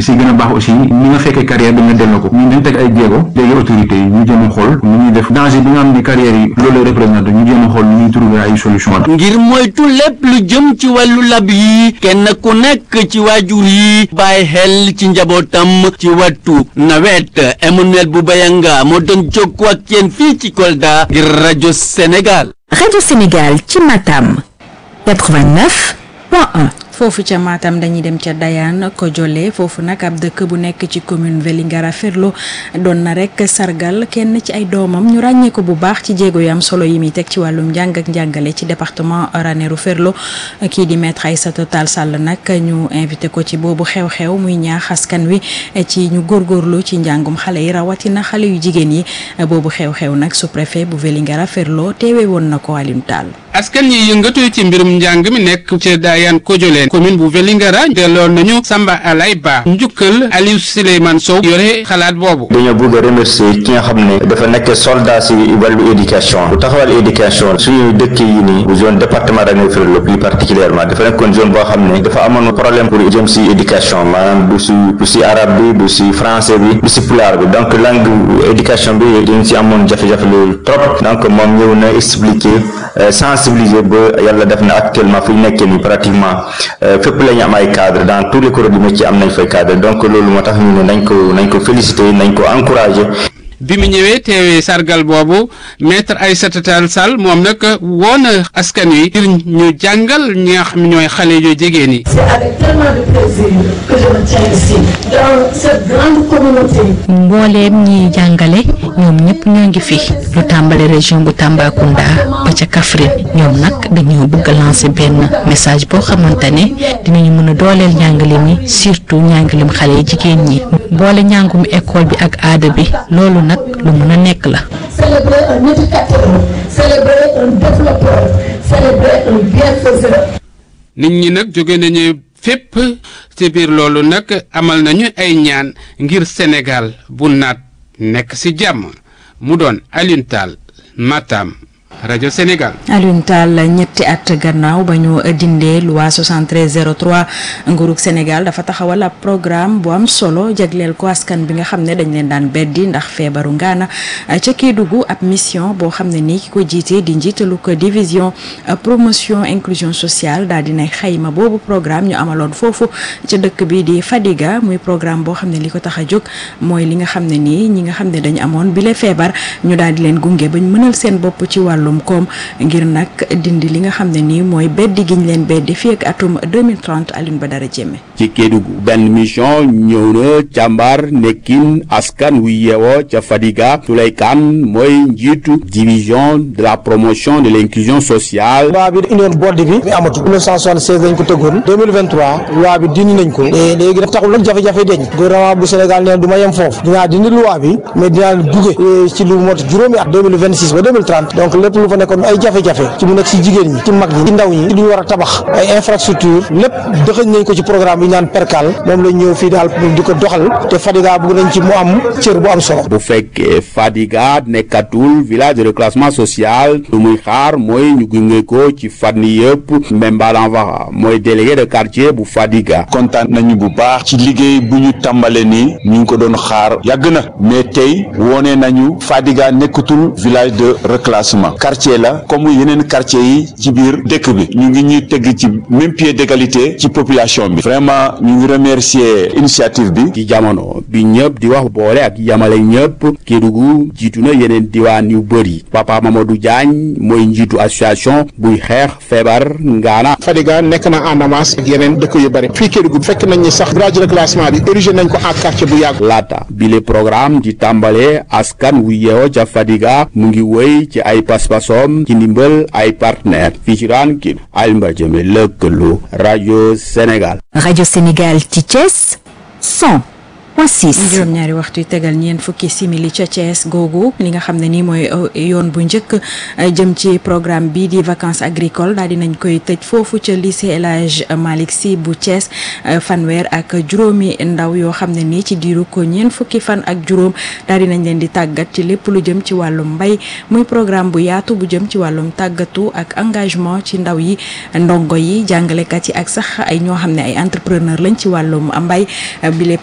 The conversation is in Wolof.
li si gën a baax aussi ñi nga fekkee carrière bi nga delloo ko ñu dañ teg ay jéego léegi autorités yi ñu jéem a xool nu ñuy def danger bi nga xam ne carrière yi loolu lay représenté ñu jéem a xool nu ñuy trouver ay solution ngir moytu lépp lu jëm ci wàllu lab yi kenn ku nekk ci waajur yi bàyyi xel ci njabootam ci wattu nawet Emmanuel Boubayanga moo doon jokkoo ak yéen fii ci Kolda ngir rajo Sénégal. rajo Sénégal ci Matam 89 point 1. foofu ca Matam dañuy dem ca Dayane Kojole foofu nag ab dëkk bu nekk ci commune Vélingara Ferlo doon na rek sargal kenn ci ay doomam ñu ràññee ko bu baax ci jéego yu am solo yi muy teg ci wàllum njàng ak njàngale ci département Ranérou Ferlo kii di maître Aïssata Tall Sall nag ñu invité ko ci boobu xew-xew muy ñaax askan wi ci ñu góorgóorlu ci njàngum xale yi rawatina xale yu jigéen yi boobu xew-xew nag sous-préfet bu Vélingara Ferlo teewe woon na ko Alioune Tall. askan yi yëngatu ci mbirum njàng mi nekk ca Dayane Kojole commune bu Vélingara delloo nañu Samba Alay Ba njukkal Aliou Souleymane Sow yore xalaat boobu dañoo bëgg a remercier ki nga xam ne dafa nekk soldat si wàllu éducation bu taxawal éducation suñu dëkk yi nii bu zone département Ranérou Ferlo plus particulièrement dafa nekkoon zone boo xam ne dafa amoon problème pour jëm si éducation maanaam du si du si arabe bi du si français bi du si pulaar bi donc langue éducation bi dañ si amoon jafe-jafe loolu trop donc moom ñëw na expliquer sensibiliser ba yàlla def na actuellement fu ñu nekkee nii pratiquement fépp la ñu am ay cadre dans tous les corps du métier am nañ fay cadre donc loolu moo tax ñu ne nañ ko nañ ko féliciter nañ ko encourager bi mu ñëwee teewee sargal boobu maître Aïssata Tall Sall moom nag woo na askan wi ngir ñu jàngal ñi nga xam ñooy xale yu jigéen yi. C'est avec tellement de plaisir que je me tiens ici dans cette grande communauté. mbooleem ñiy jàngale ñoom ñëpp ñoo ngi fi lu tàmbale région bu Tambacounda ba ca Kaffrine ñoom nag dañoo bëgg a lancer benn message boo xamante ne dinañu mën a dooleel njàngale mi surtout njàngalem xale yi jigéen ñi boole njàngum école bi ak aada bi loolu nag lu mën a nekk la. Célébrer un éducateur, célébrer un développeur, célébrer un bienfaiseur. nit ñi nag jóge nañu fépp ci biir loolu nag amal nañu ay ñaan ngir Sénégal bu naat nekk ci jàmm mu doon Alioune Tall Matam rajo Sénégal. Alioune Tall ñetti at gannaaw ba ñu dindee loi 7303 nguurug Sénégal dafa taxawal ab programme bu am solo jagleel ko askan bi nga xam ne dañ leen daan beddi ndax feebaru ngaana ca Kédougou ab mission boo xam ne nii ki ko jiite di njiitalu ko division promotion inclusion sociale daal dinay xayma boobu programme ñu amaloon foofu ca dëkk bi di Fadiga muy programme boo xam ne li ko tax a jóg mooy li nga xam ne nii ñi nga xam ne dañu amoon bile feebar ñu daal di leen gunge bañ mënal seen bopp ci wàllum koom ngir nag dindi li nga xam ne nii mooy beddi giñ leen beddi fii ak atum 2030 Alioune Badara Diémé ci Kédougou benn mission ñëw na càmbar nekkin askan wu yeewoo ca Fadiga Souley Kane mooy njiitu division de la promotion de l'inclusion sociale loi bi indi woon board bi mi amatu 1976 dañ ko tëggoon 2023 loi bi dindi nañ ko te léegi daf taxul nag jafe-jafe deñ gouvernement bu Sénégal nee du ma yem foofu dinaa dindi loi bi mais dinaa duge ci lu mot juróomi at 2026 ba 2030 donc lépp lu fa nekkoon ay jafe-jafe ci mu nekk ci jigéen ñi ci mag ñi ci ndaw ñi ci lu ñu war a tabax ay infrastructure lépp dëxëñ nañ ko ci programme bi ñu naan perkal moom lañ ñëw fii daal pour di ko doxal te Fadiga bëgg nañ ci mu am cër bu am solo bu fekkee Fadiga nekkatul village de reclassement social lu muy xaar mooy ñu gunge ko ci fànn yëpp Mbemba Lanvara mooy délégué de quartier bu Fadiga kontaan nañu bu baax ci liggéey bu ñu tàmbale nii ñu ngi ko doon xaar yàgg na mais tey wone nañu Fadiga nekkatul village de reclassement quartier la comme yeneen quartier yi ci biir dëkk bi ñu ngi ñuy teg ci même pied d'égalité ci population bi vraiment ñu ngi remercier initiative bi ci jamono bi ñëpp di wax boole ak yamale ñëpp Kédougou jiitu na yeneen diwaan yu bëri Papa Mamadou Diagne mooy njiitu association buy xeex feebar ngaana Fadiga nekk na en avance ak yeneen dëkk yu bëri fii Kédougou fekk nañ ni sax village de reclassement bi érigé nañ ko en quartier bu yàgg laata bile programme di tàmbale askan wu yeewoo ca Fadiga mu ngi wéy ci ay paspasom ci ndimbal ay partenaire fii ci raan ki Alioune Jëme lëkkaloo rajo Sénégal rajo Sénégal ci Thiès 100 point 6 juróom-ñaari waxtu yu tegal ñeent fukki simili ca Thiès googu li nga xam ne nii mooy yoon bu njëkk jëm ci programme bi di vacances agricoles daal di nañ koy tëj foofu ca lycée El Hadj Malick Sy bu Thiès fanweer ak juróomi ndaw yoo xam ne nii ci diiru ko ñeent fukki fan ak juróom daal di nañ leen di tàggat ci lépp lu jëm ci wàllum mbay muy programme bu yaatu bu jëm ci wàllum tàggatu ak engagement ci ndaw yi ndongo yi jàngalekat yi ak sax ay ñoo xam ne ay entrepreneur lañ ci wàllum mbay bile